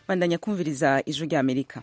bandanya kumviriza ijwi rya amerika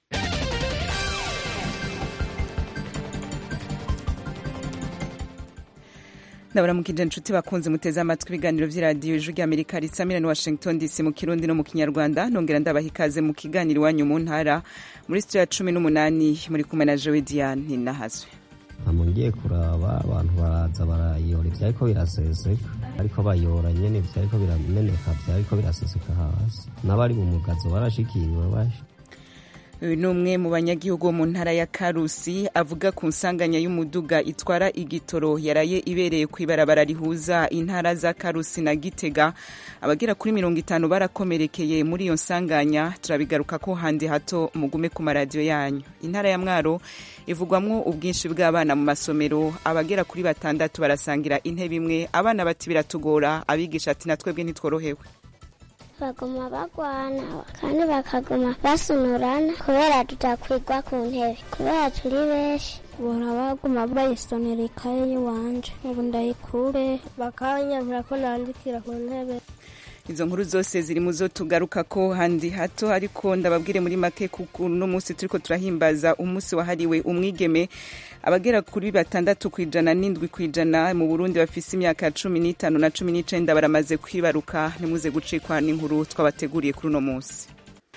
ndabaramukije inshuti bakunze muteze amatwi ibiganiro by'iradiyo ijwi rya amerika risamira ni washington dc mu kirundi no mu kinyarwanda nongera ndabaha ikaze mu kiganiro iwanyu mu ntara muri sitiyo ya cumi n'umunani muri kumwe na jowe diane nahazwe ngiye kuraba abantu baraza barayora ivyariko biraseseka ariko bayora nyene ivyariko birameneka vyariko biraseseka hasi n'abari mu mugazo barashikiriwe basha uyu ni umwe mu banyagihugu bo mu ntara ya karusi avuga ku nsanganya y'umuduga itwara igitoro yaraye ibereye ku ibarabara rihuza intara za karusi na gitega abagera kuri mirongo itanu barakomerekeye muri iyo nsanganya turabigaruka ko handi hato mugume ku maradiyo yanyu intara ya mwaro ivugwamwo ubwinshi bw'abana mu masomero abagera kuri batandatu barasangira intebe imwe abana bati biratugora abigisha ati natwebwe ntitworohewe baguma bagwana kandi bakaguma basunurana kubera tutakwigwa ku ntebe kubera turi benshi bora baguma bayisonera ikaye y'iwanje ubu ndayikure bakanyambura ko nandikira ku ntebe izo nkuru zose ziri mu zo tugaruka ko handi hato ariko ndababwire muri make kuko uno munsi turiko turahimbaza umunsi wahariwe umwigeme abagera kuri batandatu ku ijana n'indwi ku ijana mu burundi bafise imyaka cumi n'itanu na cumi n'icenda baramaze kwibaruka ntimuze gucikwa n'inkuru twabateguriye kuri uno munsi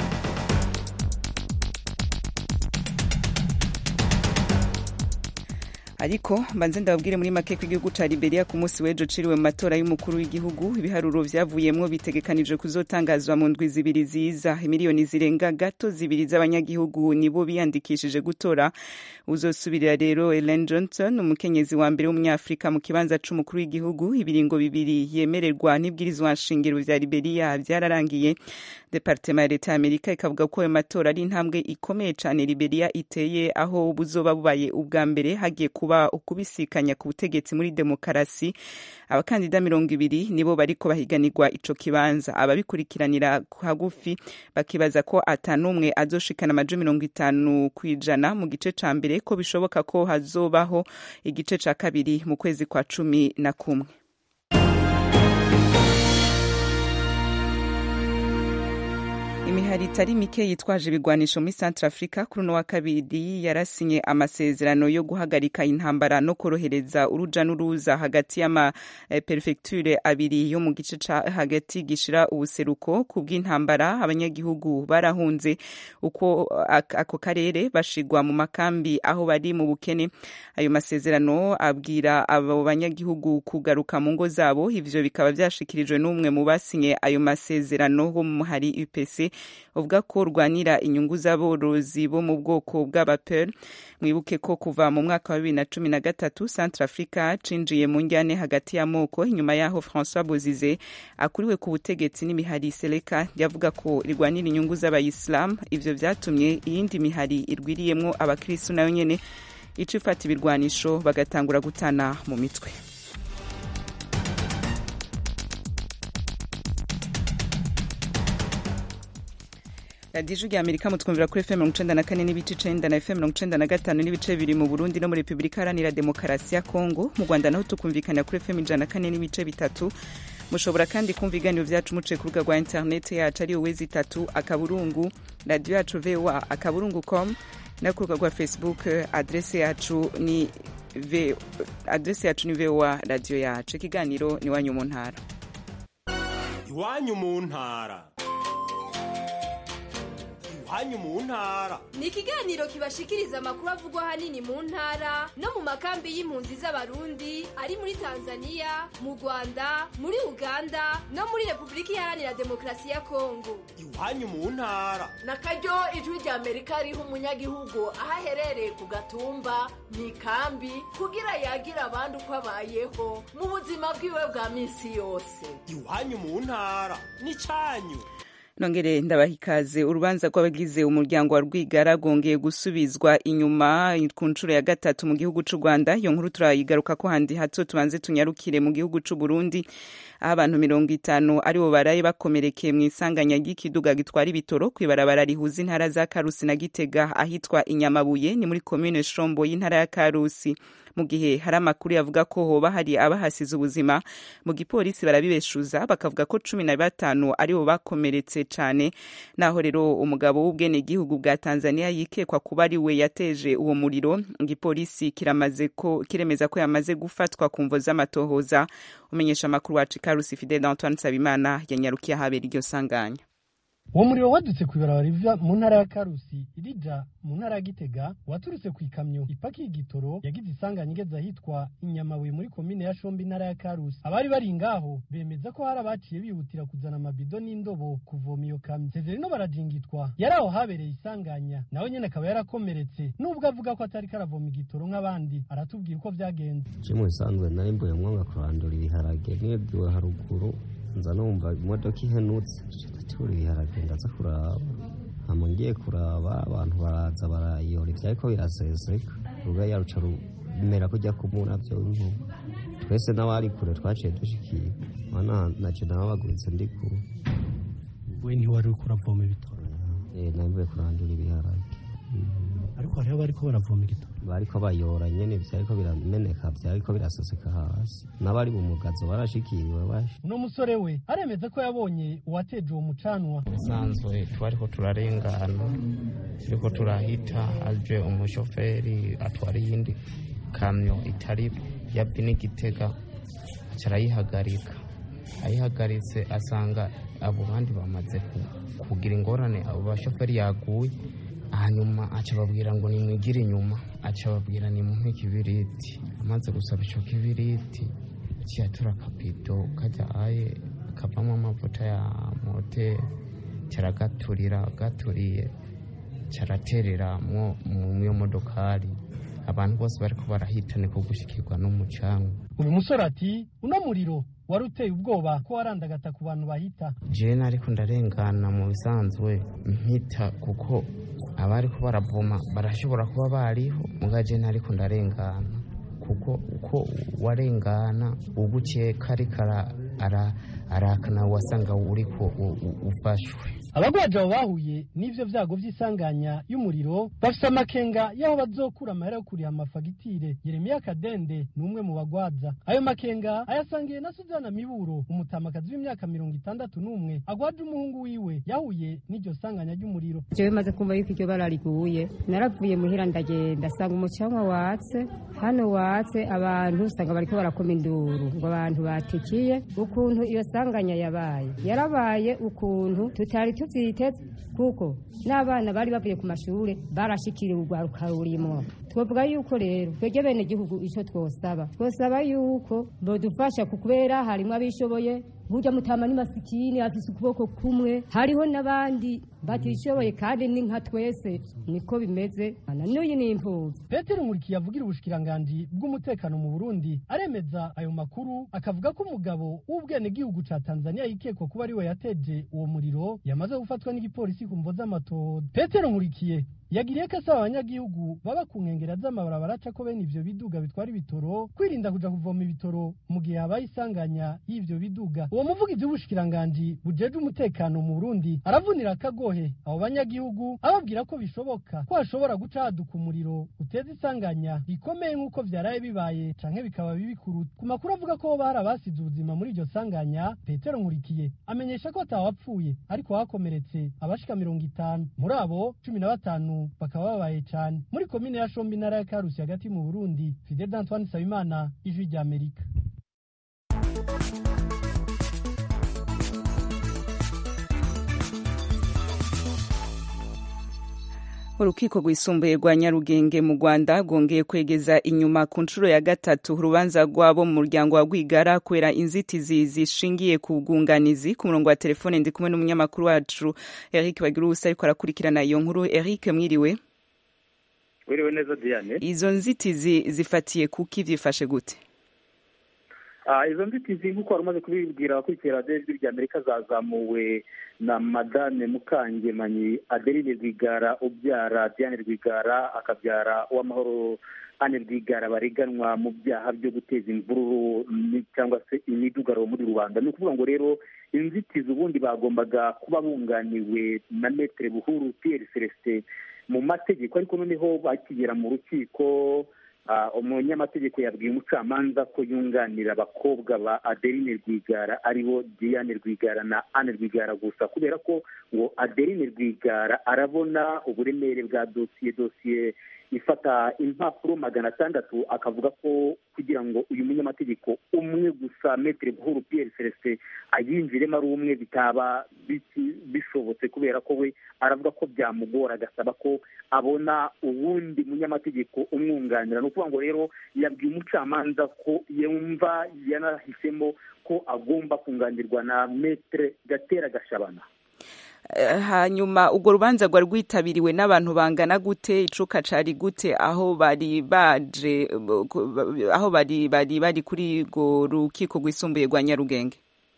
ariko mbanze ndababwire muri make ko igihugu ca Liberia ku munsi w'ejo ciriwe mu matora y'umukuru w'igihugu ibiharuro vyavuyemwo bitegekanijwe kuzotangazwa mu ndwi zibiri ziza miliyoni zirenga gato zibiri z'abanyagihugu nibo biyandikishije gutora uzosubirira rero Ellen Johnson umukenyezi wa mbere w'umunyafrika mu kibanza c'umukuru w'igihugu ibiringo bibiri yemererwa n'ibwirizwa nshingiro vya Liberia vyararangiye departema ya leta ya amerika ikavuga ko ayo matora ari intambwe ikomeye cane Liberia iteye aho buzoba bubaye ubwa mbere hagiye kuba ukubisikanya ku butegetsi muri demokarasi abakandida mirongo ibiri nibo bariko bahiganirwa ico kibanza ababikurikiranira hagufi bakibaza ko atanumwe azoshikana amajo mirongo itanu ku ijana mu gice ca mbere ko bishoboka ko hazobaho igice ca kabiri mu kwezi kwa cumi na kumwe imihari itari mike yitwaje ibigwanisho muri centre africa kuri uno wa kabiri yarasinye amasezerano yo guhagarika intambara no korohereza uruja n'uruza hagati y'amaperefegiture abiri yo mu gice ca hagati gishira ubuseruko ku bw'intambara abanyagihugu barahunze uko ako karere bashigwa mu makambi aho bari mu bukene ayo masezerano abwira abo banyagihugu kugaruka mu ngo zabo ivyo bikaba vyashikirijwe n'umwe mu basinye ayo masezerano bo mu hari UPC uvuga ko rwanira inyungu z'aborozi bo mu bwoko bw'abapel mwibuke ko kuva mu mwaka wa bibiri na cumi na gatatu centre africa cinjiye mu njyane hagati y'amoko inyuma y'aho francois bozize akuriwe ku butegetsi n'imihari seleka yavuga ko irwanira inyungu z'abayisilamu ivyo vyatumye iyindi mihari irwiriyemwo abakristu nayo nyene ica ifata ibirwanisho bagatangura gutana mu mitwe radiyo ijwi rya amerika mutwumvira kuri fm mirongo icenda na kane n'ibice icenda na fm mirongo icenda na gatanu n'ibice bibiri mu burundi no muri repubulika iharanira demokarasi ya kongo mu rwanda naho tukumvikana kuri fm ijana na kane n'ibice bitatu mushobora kandi kumva ibiganiro vyacu muciye ku rubuga rwa interineti yacu ariyo wezi itatu akaburungu radiyo yacu voa akaburungu com no ku rubuga rwa facebook adrese yacu ni adrese yacu ni voa radiyo yacu ikiganiro ni iwanyu mu ntara iwanyu mu ntara iwanyu mu ntara ni ikiganiro kibashikiriza amakuru avugwa ahanini mu ntara no mu makambi y'impunzi z'abarundi ari muri tanzania mu rwanda muri uganda no muri repubulika iharanira demokarasi ya kongo iwanyu mu ntara na karyo ijwi rya amerika riha umunyagihugu aho aherereye ku gatumba mu ikambi kugira yagira abandi uko abayeho mu buzima bwiwe bwa minsi yose iwanyu mu ntara ni cyanyu nongere ndabaha ikaze urubanza rw'abagize umuryango wa rwigara rwongeye gusubizwa inyuma ku nshuro ya gatatu mu gihugu c'u rwanda iyo nkuru turayigaruka ko handi hato tubanze tunyarukire mu gihugu c'u burundi aho abantu mirongo itanu aribo baraye bakomerekeye mu isanganya ry'ikiduga gitwara ibitoro kw'ibarabara rihuza intara za karusi na gitega ahitwa inyamabuye ni muri komine shombo y'intara ya karusi mu gihe hari amakuru yavuga ko hoba hari abahasize ubuzima mu gipolisi barabibeshuza bakavuga ko cumi na batanu aribo bakomeretse cane naho rero umugabo w'ubwenegihugu bwa tanzania yikekwa kuba ari we yateje uwo muriro igipolisi kiramaze ko kiremeza ko yamaze gufatwa ku mvo z'amatohoza umenyesha amakuru wacu ikarusi fidel antoine nsabimana yanyarukiye ahabera iryo sanganya uwo muriro wadutse ku ibarabara riva mu ntara ya karusi irija mu ntara ya gitega waturutse ku ikamyo ipakiye igitoro yagize isanganya igeze ahitwa inyamabuye muri komine ya shombi intara ya karusi abari bari ngaho bemeza ko hari abaciye bihutira kuzana amabido n'indobo kuvoma iyo kamyo sezerino barajingitwa yari aho habereye isanganya nawe nyene akaba yarakomeretse nubwo avuga ko atari karavoma igitoro nk'abandi aratubwira uko vyagenze je mu bisanzwe nari mbuye mwanga kurandura ibiharage nibwiwe haruguru nza numva imodoka ihenutse tura ibiharage ndaza kuraba hama ngiye kuraba abantu baraza barayora ivyariko biraseseka ruga yaruca rumera kujya kumura vyo nkuba twese n'abari kure twaciye dushikiye mana naje nababaguritse ndi kure we ntiwari uriko uravoma ibitoro eh nambuye kurandura ibiharage ariko hariho bariko baravoma igitoro bariko bayora nyene vyariko birameneka vyariko biraseseka hasi n'abari mu mugazo barashikiriwe bashi uno musore we aremeza ko yabonye uwateje uwo mucanwa bisanzwe twariko turarengana turiko turahita aje umushoferi atwara iyindi kamyo itari yabwi n'igitega carayihagarika ayihagaritse asanga abo bandi bamaze kugira ingorane abo bashoferi yaguye hanyuma aca babwira ngo nimwigire inyuma aca babwira nimumpe ikibiriti amaze gusaba ico kibiriti ciyatura akabido kajya aye kavamo amavuta ya moteri caragaturira gaturiye caraterera mu iyo modokari abantu bose bariko barahitane ko gushikirwa n'umucanwa uyu musore ati uno muriro wari uteye ubwoba ko warandagata ku bantu bahita jene ariko ndarengana mu bisanzwe mpita kuko abariko baravoma barashobora kuba bariho muga jene ariko ndarengana kuko uko warengana ugukeka ariko arakana wasanga uriko ufashwe abagwaje abo bahuye n'ivyo vyago vy'isanganya y'umuriro bafise amakenga y'aho bazokura amahera yo kuriha amafagitire yeremiya kadende ni umwe mu bagwaza ayo makenga ayasangiye na suzana miburo umutamakazi w'imyaka mirongo itandatu n'umwe agwaje umuhungu wiwe yahuye n'iryo sanganya ry'umuriro jewe maze kumva yuko iryo bara riguye naravuye muhira ndagenda sanga umucanwa watse hano watse abantu usanga bariko barakoma induru ngo abantu batikiye ukuntu iyo sanganya yabaye yarabaye ukuntu tutari tuvyiteze kuko n'abana bari bavuye ku mashure barashikiriwe urwaruka rurimwo twovuga yuko rero twebwe bene gihugu ico twosaba twosaba yuko bodufasha kubera harimwo abishoboye burya mutama ni masikini afise ukuboko kumwe hariho n'abandi batishoboye kandi ni nka twese niko bimeze n'uyu ni imfuvyi petero nkurikiye avugira ubushikiranganji bw'umutekano mu burundi aremeza ayo makuru akavuga ko umugabo w'ubwenegihugu ca tanzania yikekwa kuba ariwe yateje uwo muriro yamaze gufatwa n'igipolisi ku mvo z'amatohoza petero nkurikiye yagiriye ko asaba abanyagihugu baba ku nkengera z'amabarabara aca ko bene ivyo biduga bitwara ibitoro kwirinda kuja kuvoma ibitoro mu gihe habaye isanganya y'ivyo biduga uwo muvugizi w'ubushikiranganji bujeje umutekano mu burundi aravunira akagohe abo banyagihugu ababwira ko bishoboka ko hashobora guca haduka umuriro uteza isanganya rikomeye nk'uko vyaraye bibaye canke bikaba bibi kuruta ku makuru avuga ko hoba hari abasize ubuzima muri iryo sanganya petero nkurikiye amenyesha ko atawapfuye ariko hakomeretse abashika mirongo itanu muri abo cumi na batanu bakaba babaye cyane muri komine ya shombi intara ya karusi hagati mu burundi fidel d'antoine nsabimana ijwi rya amerika urukiko rwisumbuye rwa nyarugenge mu rwanda rwongeye kwegeza inyuma ku nshuro ya gatatu urubanza rw'abo mu muryango wa rwigara kubera inzitizi zishingiye ku bwunganizi ku murongo wa telefone ndi kumwe n'umunyamakuru wacu eric bagira ubusa ariko arakurikirana iyo nkuru eric mwiriwe wiriwe neza diane izo nzitizi zifatiye kuki byifashe gute izo nzitizi nk'uko wari umaze kubibwira abakurikira radiyo ijwi rya amerika zazamuwe na madame mukangemanyi adeline rwigara ubyara diane rwigara akabyara uwamahoro ane rwigara bareganwa mu byaha byo guteza imvururu cyangwa se imidugararo muri rubanda ni ukuvuga ngo rero inzitizi ubundi bagombaga kuba bunganiwe na metere buhuru piyeri celestin mu mategeko ariko noneho bakigera mu rukiko Ah, umunyamategeko yabwiye umucamanza ko yunganira abakobwa ba adeline rwigara aribo diane rwigara na anne rwigara gusa kubera ko ngo adeline rwigara arabona uburemere bwa dosiye dosiye ifata impapuro magana atandatu akavuga ko kugira ngo uyu munyamategeko umwe gusa metere buhuru pierre celestin ayinjiremo ari umwe bitaba biti- bishobotse kubera ko we aravuga ko byamugora agasaba ko abona uwundi munyamategeko umwunganira ni ukuvuga ngo rero yabwiye umucamanza ko yumva yanahisemo ko agomba kunganirwa na metere gatera gashabana Eh, hanyuma urwo rubanza rwari rwitabiriwe n'abantu bangana gute icuka cari gute aho bari baje eh, ku- aho bari bari bari kuri urwo rukiko rwisumbuye rwa nyarugenge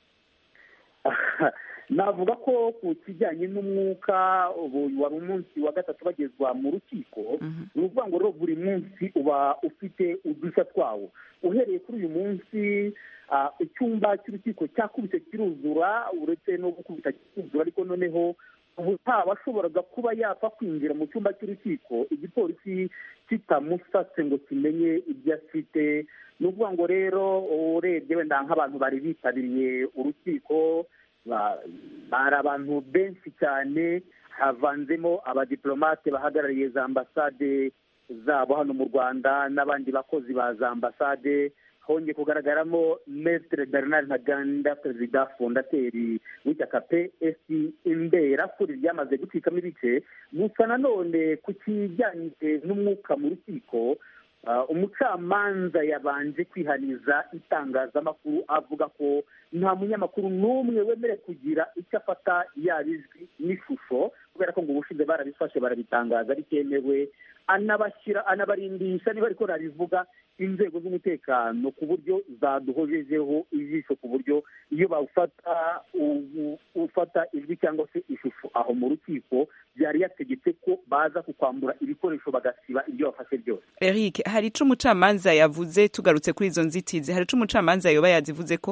navuga ko ku kijyanye n'umwuka ubu wari umunsi wa gatatu bagezwa mu rukiko ni ukuvuga ngo rero buri munsi uba ufite udushya twawo uhereye kuri uyu munsi ah, icyumba cy'urukiko cyakubise kiruzura uretse no gukubita kiruzura ariko noneho ubu washoboraga kuba yapfa kwinjira mu cyumba cy'urukiko igipolisi kitamusatse ngo kimenye ibyo afite ni ukuvuga ngo rero urebye wenda nk'abantu bari bitabiriye urukiko ba- bari abantu benshi cyane havanzemo abadiplomate bahagarariye za ambasade zabo hano mu rwanda n'abandi bakozi ba za ambasade hongeye kugaragaramo metere bernard ntaganda perezida fondateri w'ishyaka ps imbera kuri ryamaze gucikamo ibice gusa nanone ku kijyanye n'umwuka mu rukiko ah, umucamanza yabanje kwihaniza itangazamakuru avuga ko nta munyamakuru n'umwe wemerewe kugira icyo afata yaba ijwi n'ishusho kubera ko ngo ubushize barabifashe barabitangaza bitemewe anabashyira anabarindisha niba ariko rabivuga inzego z'umutekano ku buryo zaduhojejeho ijisho ku buryo iyo bawufata u- ufata ijwi cyangwa se ishusho aho mu rukiko byari yategetse ko baza kukwambura ibikoresho bagasiba ibyo bafashe byose eric hari ico umucamanza yavuze tugarutse kuri izo nzitizi hari ico umucamanza yoba yazivuze ko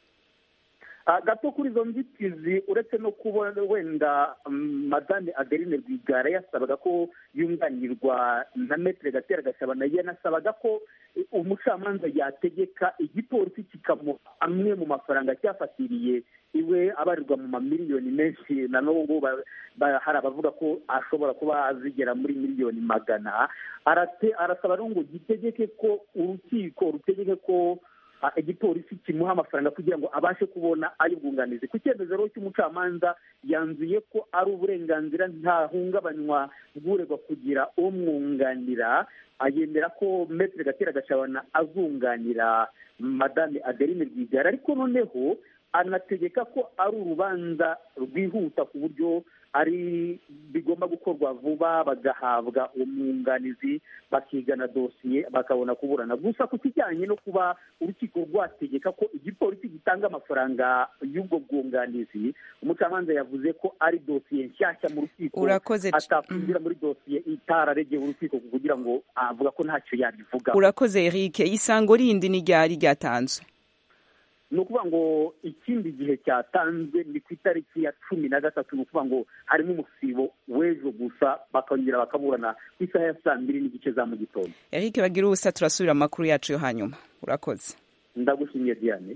Ah, gato kuri izo nzitizi uretse no kubona wenda mm, madame adeline rwigara yasabaga ko yunganirwa na metere gatera gashabana yanasabaga ko eh, umucamanza yategeka igipolisi kikamuha amwe mu mafaranga cyafatiriye iwe abarirwa mu mamiliyoni menshi na n'ubu ba- ba- hari abavuga ko ashobora kuba azigera muri miliyoni magana arate arasaba rero ngo gitegeke ko urukiko rutegeke ko ah, igipolisi kimuha amafaranga kugira ngo abashe kubona ay'ubwunganizi ku cyemezo rero cy'umucamanza yanzuye ko ari uburenganzira ntahungabanywa bw'uregwa kugira umwunganira ayemera ko metere gatera gashabana azunganira madame adeline rwigara ariko noneho anategeka ko ari urubanza rwihuta ku buryo ari bigomba gukorwa vuba bagahabwa umwunganizi bakigana dosiye bakabona kuburana gusa ku kijyanye no kuba urukiko rwategeka ko igipolisi gitanga amafaranga y'ubwo bwunganizi umucamanza yavuze ko ari dosiye nshyashya mu rukiko Urakoze c- atakwinjira muri dosiye itararegeye urukiko kugira ngo avuga ko ntacyo yabivuga urakoze eric isango rindi ni ryari ryatanzwe ni ukuvuga ngo ikindi gihe cyatanzwe ni ku itariki ya cumi na gatatu ni ukuvuga ngo harimo umusibo w'ejo gusa bakongera bakaburana ku isaha ya saa mbiri n'igice za mu gitondo eric bagira ubusa turasubira mu makuru yacu yo hanyuma urakoze ndagushimiye diane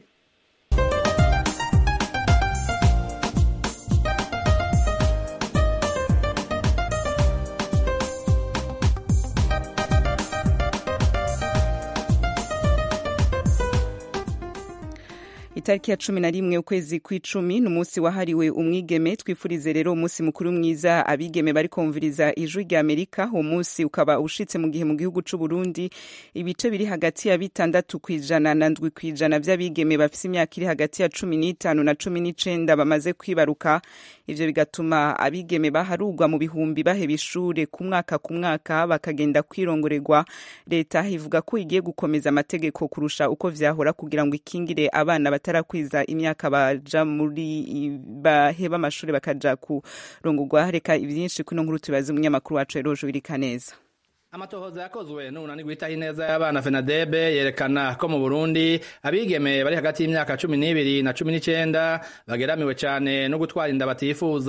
itariki ya cumi na rimwe ukwezi kw'icumi ni umunsi wahariwe umwigeme twifurize rero umunsi mukuru mwiza abigeme bari kumviriza ijwi rya amerika uwo munsi ukaba ushitse mu gihe mu gihugu c'u burundi ibice biri hagati ya bitandatu ku ijana na ndwi ku ijana vy'abigeme bafise imyaka iri hagati ya cumi n'itanu na cumi n'icenda bamaze kwibaruka ivyo bigatuma abigeme baharugwa mu bihumbi baheba ishure ku mwaka ku mwaka bakagenda kwirongorerwa leta ivuga ko igiye gukomeza amategeko kurusha uko vyahora kugira ngo ikingire abana batarakwiza imyaka baja muri baheba amashuri bakaja kurongorwa reka ivyinshi kuno nkuru tubaze umunyamakuru wacu erojo wirika neza amatohoza yakozwe n'umunani gwitaho ineza y'abana fenadebe yerekana ko mu burundi abigeme bari hagati y'imyaka cumi n'ibiri na cumi n'icenda bageramiwe cane no gutwara inda batifuza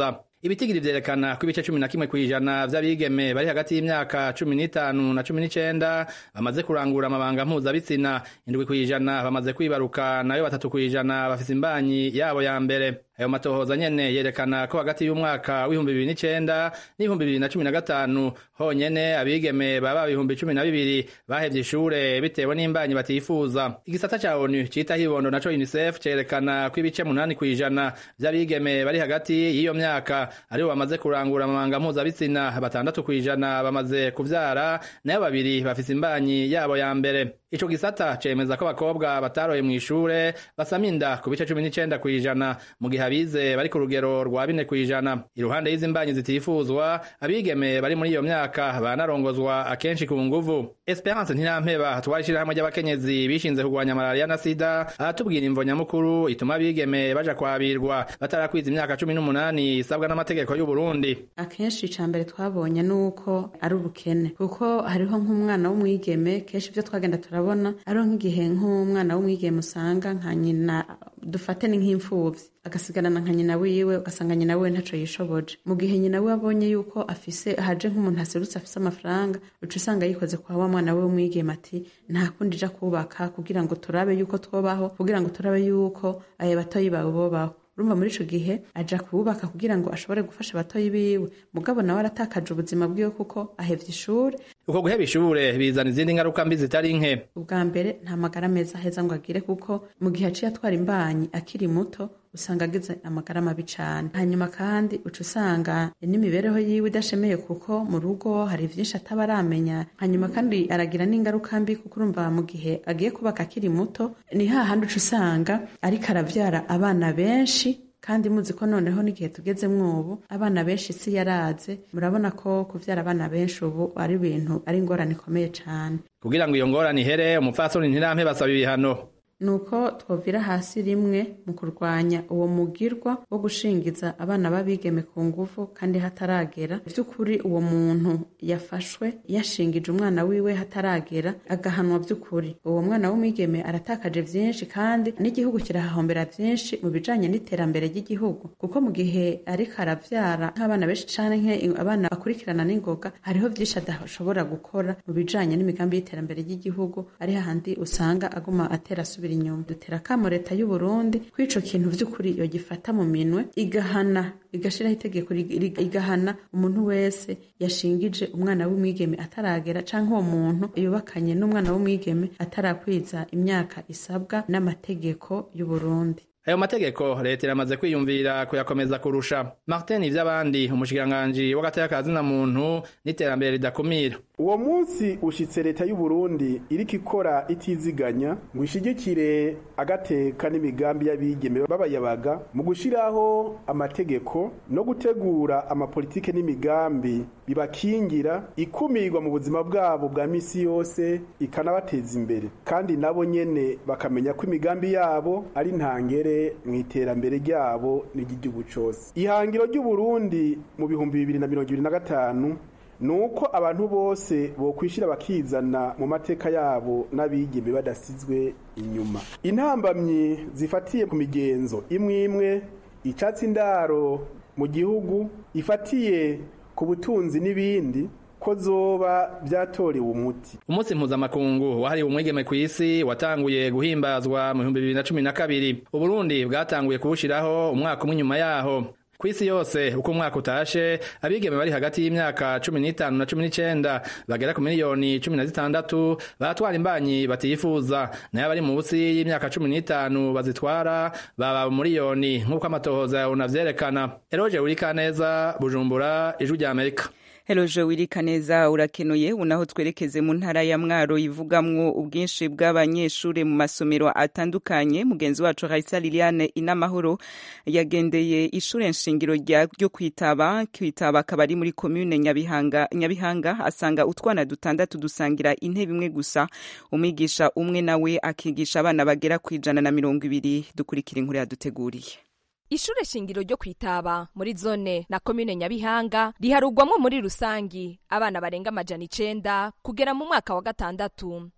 ibitigiri vyerekana ko ibice cumi na kimwe kw'ijana vy'abigeme bari hagati y'imyaka cumi n'itanu na cumi n'icenda bamaze kurangura amabanga mpuzabitsina indwi kw'ijana bamaze kwibaruka nayo batatu kw'ijana bafise imbanyi yabo ya mbere ayo matohoza nyene yerekana ko hagati y'umwaka w'ibihumbi bibiri n'icenda n'ibihumbi bibiri na cumi na gatanu honyene abigeme baba ibihumbi cumi na bibiri bahevye ishure bitewe n'imbanyi batifuza igisata ca onu citaho ibondo naco unicef cerekana ko ibice munani kw'ijana vy'abigeme bari hagati y'iyo myaka aribo bamaze kurangura amabanga mpuzabitsina batandatu kw'ijana bamaze kuvyara nayo babiri bafise imbanyi yabo ya mbere ico gisata cemeza ko abakobwa bataroye mw'ishure basama inda ku bice cumi n'icenda kw'ijana mu gihe abize bari ku rugero rwa bine kw'ijana iruhande y'izi mbanyi zitifuzwa abigeme bari muri iyo myaka banarongozwa akenshi ku nguvu esperance ntirampeba twari ishirahamwe ry'abakenyezi bishinze kurwanya malariya na sida aratubwira imvo nyamukuru ituma abigeme baja kwabirwa batarakwiza imyaka cumi n'umunani isabwa n'amategeko y'uburundi akenshi ica mbere twabonye nuko ari ubukene kuko hariho nk'umwana w'umwigeme kenshi ibyo twagenda turabona ariho nk'igihe nk'umwana w'umwigeme usanga nka nyina dufate ni nk'imfuvyi agasigarana nka nyina wiwe ugasanga nyina wiwe ntaco yishoboje mu gihe nyina wiwe abonye yuko afise haje nk'umuntu aserutse afise amafaranga uca usanga yikoze kwa wa mwana we w'umwigeme ati nta kundi ija kubaka kugira ngo turabe yuko twobaho kugira ngo turabe yuko ayo batoyi bawe bobaho urumva muri ico gihe aja kubaka kugira ngo ashobore gufasha abatoyi biwe mugabo nawe aratakaje ubuzima bwiwe kuko ahevye ishuri uko guheba ishure bizana izindi ngaruka mbi zitari nke ubwa mbere nta magara meza aheza ngo agire kuko mu gihe aciye atwara imbanyi akiri muto usanga agize amagara mabi cane hanyuma kandi uca usanga n'imibereho yiwe idashemeye kuko mu rugo hari vyinshi ataba aramenya hanyuma kandi aragira n'ingaruka mbi kuko urumva mu gihe agiye kubaka akiri muto ni hahandi uca usanga ariko aravyara abana benshi kandi muzi ko noneho n'igihe tugezemwo ubu abana benshi isi yaraze murabona ko kuvyara abana benshi ubu ari ibintu ari ingorane ikomeye cane kugira ngo iyo ngorane ihere umupfasoni ntirampe basaba ibihano nuko twovira hasi rimwe mu kurwanya uwo mugirwa wo gushingiza abana b'abigeme ku nguvu kandi hataragera vy'ukuri uwo muntu yafashwe yashingije umwana wiwe hataragera agahanwa vy'ukuri uwo mwana w'umwigeme aratakaje vyinshi kandi n'igihugu kirahahombera vyinshi mu bijanye n'iterambere ry'igihugu kuko mu gihe ariko aravyara nk'abana benshi canke abana bakurikirana n'ingoga hariho vyinshi adashobora gukora mu bijanye n'imigambi y'iterambere ry'igihugu ari hahandi usanga aguma atera asubira inyuma dutera akamo leta y'u Burundi ko ico kintu vy'ukuri yogifata mu minwe igahana igashiraho itegeko igahana umuntu wese yashingije umwana w'umwigeme ataragera canke uwo muntu yubakanye n'umwana w'umwigeme atarakwiza imyaka isabwa n'amategeko y'u Burundi ayo mategeko leta iramaze kwiyumvira kuyakomeza kurusha martin ivy'abandi umushikiranganji w'agateka kazina muntu n'iterambere ridakumira uwo munsi ushitse leta y'u Burundi iriko ikora itiziganya ngo ishigikire agateka n'imigambi y'abigeme b'abayabaga mu gushiraho amategeko no gutegura amapolitike n'imigambi bibakingira ikumirwa mu buzima bwabo bwa misi yose ikanabateza imbere kandi nabo nyene bakamenya ko imigambi yabo ari ntangere mu iterambere ryabo n'iry'igihugu cose ihangiro ry'u Burundi mu bihumbi bibiri na mirongo ibiri na gatanu nuko abantu bose bokwishira bakizana mu mateka yabo n'abigeme badasizwe inyuma intambamyi zifatiye ku migenzo imwe imwe icatsi indaro mu gihugu ifatiye ku butunzi n'ibindi ko zoba vyatorewe umuti umunsi mpuzamakungu wahariwe umwigeme kw'isi watanguye guhimbazwa mu bihumbi bibiri na cumi na kabiri uburundi bwatanguye kubushiraho umwaka umwe inyuma yaho kw'isi yose uko umwaka utashe abigeme bari hagati y'imyaka cumi n'itanu na cumi n'icenda bagera ku miliyoni cumi na zitandatu batwara imbanyi batiyifuza nayo abari munsi y'imyaka cumi n'itanu bazitwara baba miliyoni nk'uko amatohoza yawe unavyerekana eroje wurikaneza bujumbura ijwi rya amerika Heloje wirika neza urakenuye unaho twerekeze mu ntara ya Mwaro ivugamwo ubwinshi bw'abanyeshure mu masomero atandukanye mugenzi wacu Raisa Liliane inamahoro yagendeye ishure nshingiro ryo kwitaba kwitaba akabari muri commune Nyabihanga Nyabihanga asanga utwana dutandatu dusangira intebe imwe gusa umwigisha umwe nawe akigisha abana bagera kwijana na mirongo ibiri dukurikira inkuru yaduteguriye ishure shingiro ryo kwitaba muri zone na komine nyabihanga riharugwamwo muri rusangi abana barenga amajana icenda kugera mu mwaka wa gatandatu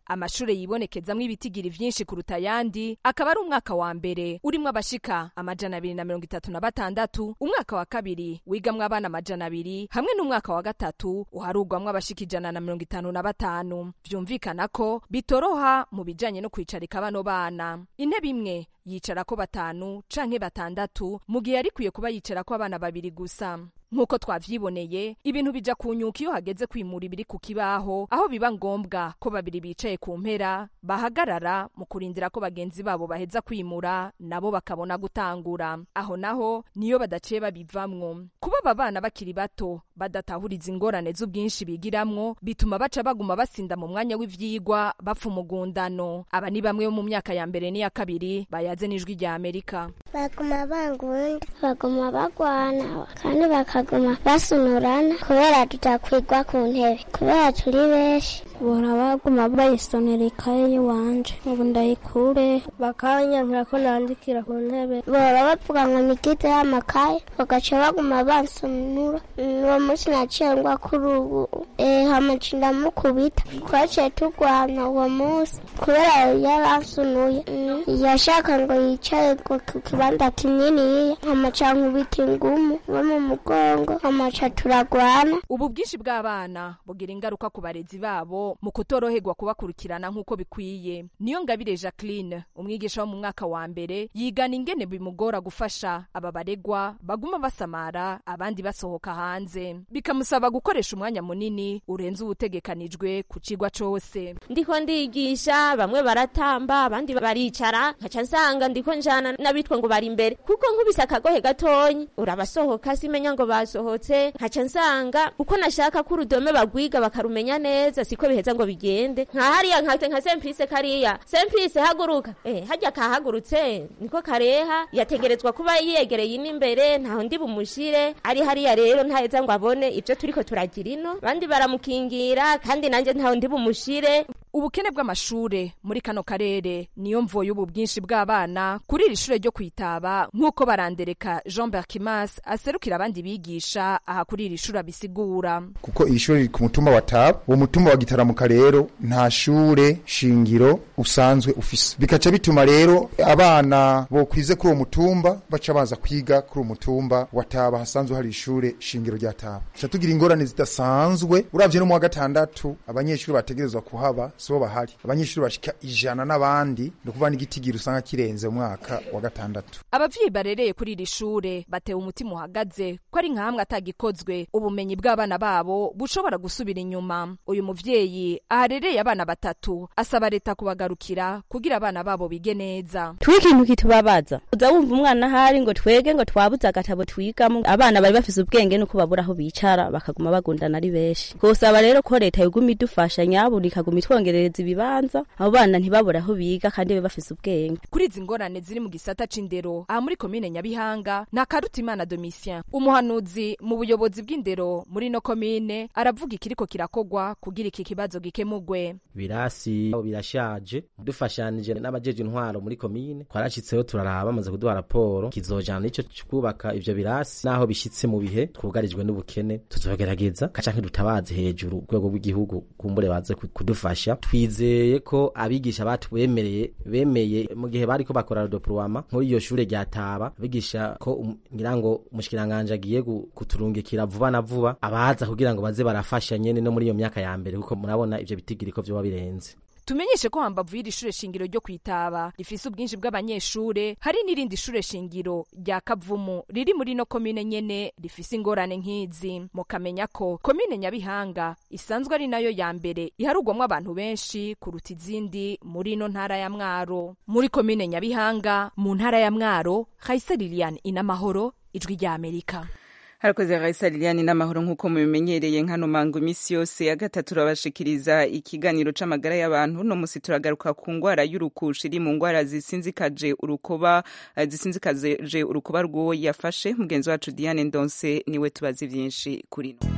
amashure yibonekezamwo ibitigiri vyinshi kuruta ayandi akaba ari umwaka wa mbere urimwo abashika amajana abiri na mirongo itatu na batandatu umwaka wa kabiri wigamwo abana amajana abiri hamwe n'umwaka wa gatatu uharugwamwo abashika ijana na mirongo itanu na batanu vyumvikana ko bitoroha mu bijanye no kwicarika bano bana intebe imwe yicarako batanu canke batandatu mu gihe yarikwiye kuba yicarako abana babiri gusa nk'uko twavyiboneye ibintu bija kunyuka iyo hageze kwimura ibiri ku kibaho aho biba ngombwa ko babiri bicaye ku mpera bahagarara mu kurindira ko bagenzi babo baheza kwimura nabo bakabona gutangura aho naho niyo badaciye babivamwo kuba aba bana bakiri bato badatahuriza ingorane z'ubwinshi bigiramwo bituma baca baguma basinda mu mwanya w'ivyigwa bapfa umugundano aba ni bamwe bo mu myaka ya mbere n'iya kabiri bayaze n'ijwi rya amerika baguma bangunda baguma bagwana kandi bakaguma basunurana kubera tutakwigwa ku ntebe kubera turi benshi bora baguma bayisonera ikaye y'iwanje ubu ndayikure bakanyankira ko nandikira ku ntebe bora bavuga ngo nikite y'amakaye bagaca baguma bansonura uwo munsi naciye ngwa kuri ubu hamaca ndamukubita twaciye turwana uwo munsi kubera yaransunuye yashaka ngo yicare ku kibanza kininiya hamaca nkubita ingumu bo mu mugongo hamaca turagwana ubu bwinshi bw'abana bugira ingaruka ku barezi babo mu kutoroherwa kubakurikirana nk'uko bikwiye niyo ngabire jacqueline umwigisha wo mu mwaka wa mbere yigana ingene bimugora gufasha aba baregwa baguma basamara abandi basohoka hanze bikamusaba gukoresha umwanya munini urenze uwutegekanijwe ku cigwa cose ndiko ndigisha bamwe baratamba abandi baricara nkaca nsanga ndiko njana n'abitwa ngo bari imbere kuko nkubise akagohe gatonyi urabasohoka simenya ngo basohotse nkaca nsanga uko nashaka ko urudome bagwiga bakarumenya neza siko biheza ngo bigende nka hariya nkate nka semprise kariya semprise haguruka eh hajya kahagurutse niko kareha yategerezwa kuba yegereye ino imbere ntaho ndi bumushire ari hariya rero ntaheza ngo abone ibyo turiko turagira ino bandi baramukingira kandi nanjye ntaho ndi bumushire ubukene bw'amashure muri kano karere niyo mvo y'ubu bwinshi bw'abana kuri iri shure ryo kwitaba nk'uko barandereka jean berkimas aserukira abandi bigisha aha kuri iri shure abisigura kuko iri shure riri ku mutumba wa taba uwo mutumba wa gitaramuka rero nta shure shingiro usanzwe ufise bikaca bituma rero abana bokwize kuri uwo mutumba baca baza kwiga kuri uwo mutumba wa taba hasanzwe hari ishure shingiro rya taba tuca tugira ingorane zidasanzwe uravye no mu wa gatandatu abanyeshuri bategerezwa kuhaba sibo bahari abanyeshuri bashika ijana n'abandi ni ukuvuga n'igitigiri usanga kirenze umwaka wa gatandatu abavyeyi barereye kuri iri shure batewe umutima uhagaze ko ari nkahamwe atagikozwe ubumenyi bw'abana babo bushobora gusubira inyuma uyu muvyeyi aharereye abana batatu asaba leta kubagarukira kugira abana babo bige neza twi ikintu kitubabaza uza wumva umwana ahari ngo twege ngo twabuze agatabo twigamo abana bari bafise ubwenge nuko babura aho bicara bakaguma bagundana ari benshi twosaba rero ko leta yoguma idufasha nyabuna ikaguma itwongerereza ibibanza abo bana ntibabure aho biga kandi babe bafise ubwenge kuri izi ngorane ziri mu gisata c'indero aha muri komine nyabihanga na karutimana domitien umuhanuzi mu buyobozi bw'indero muri no komine aravuga ikiriko kirakogwa kugira iki kibazo gikemugwe birasi birashaje dufashanije n'abajeje intwaro muri komine twarashitseho turaraba bamaze kuduha raporo kizojana n'ico kubaka ivyo birasi naho bishitse mu bihe twugarijwe n'ubukene tuzogerageza canke dutabaze hejuru urwego rw'igihugu kumbure baze kudufasha twizeye ko abigisha batwemereye bemeye mu gihe bariko bakora rodoprowama muri iyo shure rya taba abigisha ko ngira ngo umushikiranganje agiye kuturungikira vuba na vuba abaza kugira ngo baze barafasha nyene no muri iyo myaka ya mbere kuko murabona ivyo bitigiriko vyoba birenze tumenyeshe ko hambavu y'iri shure shingiro ryo kwitaba rifise ubwinshi bw'abanyeshure hari n'irindi shure shingiro rya kavumu riri muri no komine nyene rifise ingorane nk'izi mukamenya ko komine nyabihanga isanzwe ari nayo ya mbere iharugwamwo abantu benshi kuruta izindi muri ino ntara ya mwaro muri komine nyabihanga mu ntara ya mwaro hayise lilian inamahoro ijwi rya amerika harakoze raisa liliane n'amahoro nk'uko mubimenyereye nkano mango iminsi yose ya gatatu turabashikiriza ikiganiro c'amagara y'abantu no musi turagaruka ku ngwara y'urukushi iri mu ngwara zisinzikaje urukoba zisinzikaje urukoba rw'uwo yafashe mugenzi wacu diane ndonse niwe tubazi vyinshi kuri no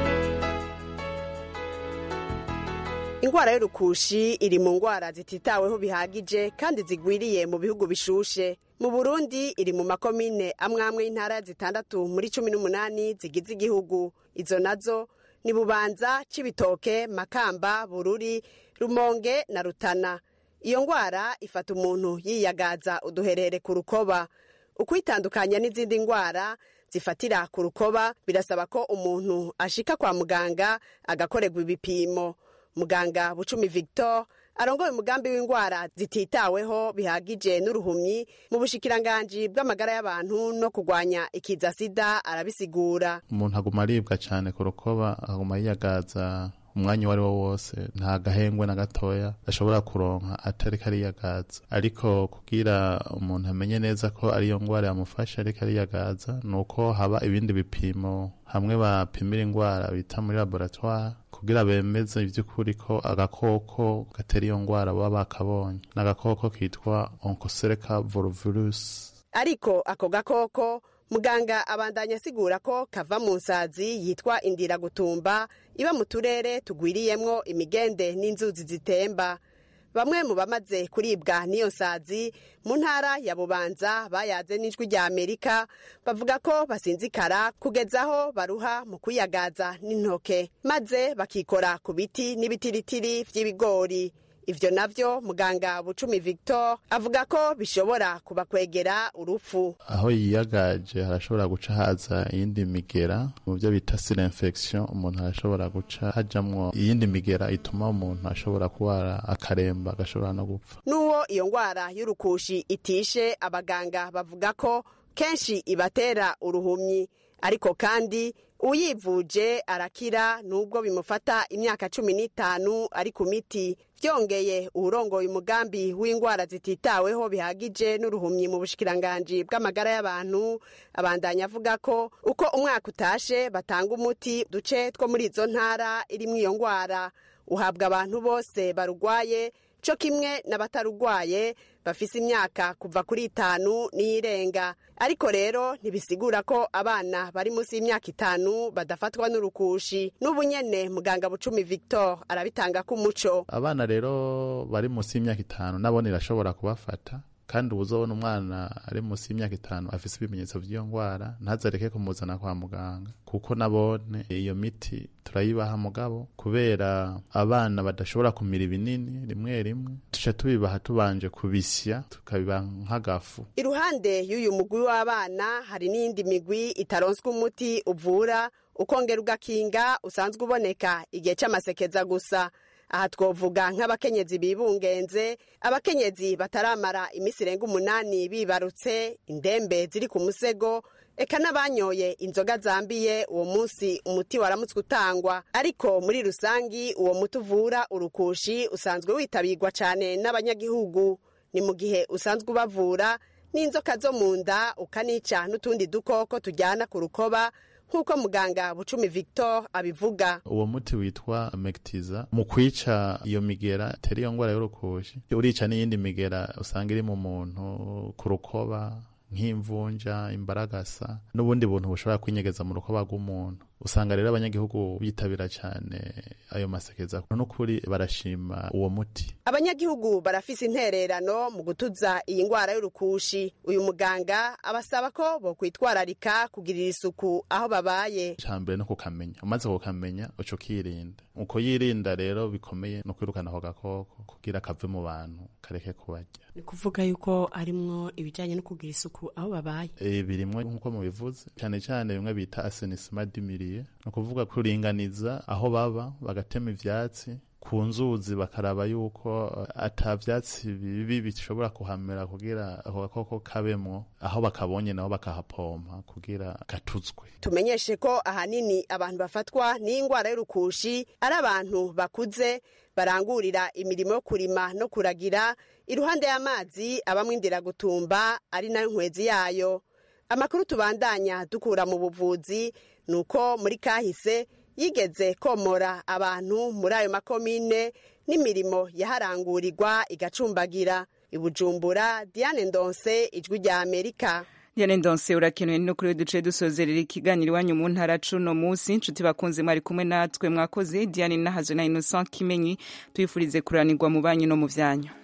ingwara y'urukushi iri mu ngwara zititaweho bihagije kandi zigwiriye mu bihugu bishushe mu burundi iri mu makomine amwamwe y'intara zitandatu muri cumi n'umunani zigize igihugu izo nazo ni bubanza cibitoke makamba bururi rumonge na rutana iyo ngwara ifata umuntu yiyagaza uduherere ku rukoba ukwitandukanya n'izindi ngwara zifatira ku rukoba birasaba ko umuntu ashika kwa muganga agakorerwa ibipimo muganga bucumi victor arongoye umugambi w'indwara zititaweho bihagije n'uruhumyi mu bushikiranganji bw'amagara y'abantu no kurwanya ikiza sida arabisigura umuntu aguma aribwa cyane ku rukoba aguma yiyagaza umwanya uwo ari wo wose nta gahengwe na gatoya ashobora kuronka atariko ariyagaza ariko kugira umuntu amenye neza ko ariyo ngwara yamufashe ariko ariyagaza ni uko haba ibindi bipimo hamwe bapimira indwara bita muri laboratoire kugira bemeze ivy'ukuri ko agakoko gatera iyo ngwara baba bakabonye ni agakoko kitwa oncocerca volvirus ariko ako gakoko muganga abandanya asigura ko kava mu nsazi yitwa indira gutumba iba mu turere tugwiriyemwo imigende n'inzuzi zitemba bamwe mu bamaze kuribwa n'iyo nsazi mu ntara ya bubanza bayaze n'ijwi rya amerika bavuga ko basinzikara kugeza aho baruha mu kwiyagaza n'intoke maze bakikora ku biti n'ibitiritiri vy'ibigori ivyo navyo muganga bucumi victor avuga ko bishobora kubakwegera urupfu aho yiyagaje harashobora guca haza iyindi migera mu byo bita sire infection umuntu arashobora guca hajamwo iyindi migera ituma umuntu ashobora kurwara akaremba agashobora no gupfa n'uwo iyo ngwara y'urukushi itishe abaganga bavuga ko kenshi ibatera uruhumyi ariko kandi uyivuje arakira nubwo bimufata imyaka cumi n'itanu ari ku miti byongeye uwurongoye umugambi w'indwara zititaweho bihagije n'uruhumyi mu bushikiranganji bw'amagara y'abantu abandanya avuga ko uko umwaka utashe batanga umuti duce two muri izo ntara irimwo iyo ndwara uhabwa abantu bose barugwaye co kimwe n'abatarugwaye bafise imyaka kuva kuri itanu n'iyirenga ariko rero ntibisigura ko abana bari munsi y'imyaka itanu badafatwa n'urukushi n'ubu nyene muganga bucumi victor arabitanga k'umuco abana rero bari munsi y'imyaka itanu nabone irashobora kubafata kandi ubuzobona umwana ari munsi y'imyaka itanu afise ibimenyetso vy'iyo ngwara ntazareke kumuzana kwa muganga kuko nabone iyo miti turayibaha mugabo kubera abana badashobora kumira ibinini rimwe rimwe tuca tubibaha tubanje kubisya tukabiba nk'agafu iruhande y'uyu mugwi w'abana hari n'iyindi migwi itaronswa umuti uvura ukongera ugakinga usanzwe uboneka igihe c'amasekeza gusa aha twovuga nk'abakenyezi bibungenze abakenyezi bataramara iminsi irenga umunani bibarutse indembe ziri ku musego eka n'abanyoye inzoga zambiye uwo munsi umuti waramutswe utangwa ariko muri rusangi uwo muti uvura urukushi usanzwe witabirwa cyane n'abanyagihugu ni mu gihe usanzwe ubavura n'inzoka zo mu nda ukanica n'utundi dukoko tujyana ku rukoba nk'uko muganga bucumi victor abivuga uwo muti witwa mektiza mu kwica iyo migera itera iyo ngwara y'urukushi urica n'iyindi migera usanga iri mu muntu ku rukoba nk'imvunja imbaragasa n'ubundi buntu bushobora kwinyegeza mu rukoba rw'umuntu usanga rero abanyagihugu bitabira cyane ayo masekeza n'ukuri barashima uwo muti abanyagihugu barafise intererano mu gutuza iyi ndwara y'urukushi uyu muganga abasaba ko bokwitwararika kugirira isuku aho babaye icambere no kukamenya umaze kukamenya uca ukirinda uko yirinda rero bikomeye no kwirukana ako gakoko kugira kave mu bantu kareke kubarya ni kuvuga yuko harimwo ibijyanye no kugira isuku aho babaye e, birimwo nk'uko mubivuze cyane cyane bimwe bita asenisima dimiriye ni ukuvuga kuringaniza aho baba bagatema ivyatsi ku nzuzi bakaraba yuko ata vyatsi bibi bishobora kuhamera kugira ako gakoko kabemwo aho bakabonye nabo bakahapompa kugira gatuzwe tumenyeshe ko ahanini abantu bafatwa n'indwara y'urukushi ari abantu bakuze barangurira imirimo yo kurima no kuragira iruhande y'amazi abamwe indira gutumba ari nayo nkwezi yayo amakuru tubandanya dukura mu buvuzi ni uko muri kahise yigeze komora abantu muri ayo makomine n'imirimo yaharangurirwa igacumbagira ibujumbura diane ndonse ijwi rya amerika Diane Ndonse urakenewe no kuri duce dusozerera ikiganiro iwanyu mu ntara cuno munsi inshuti bakunze mwari kumwe natwe mwakoze Diane Nahazo na Innocent Kimenyi tuyifurize kuranirwa mu banyu no mu vyanyu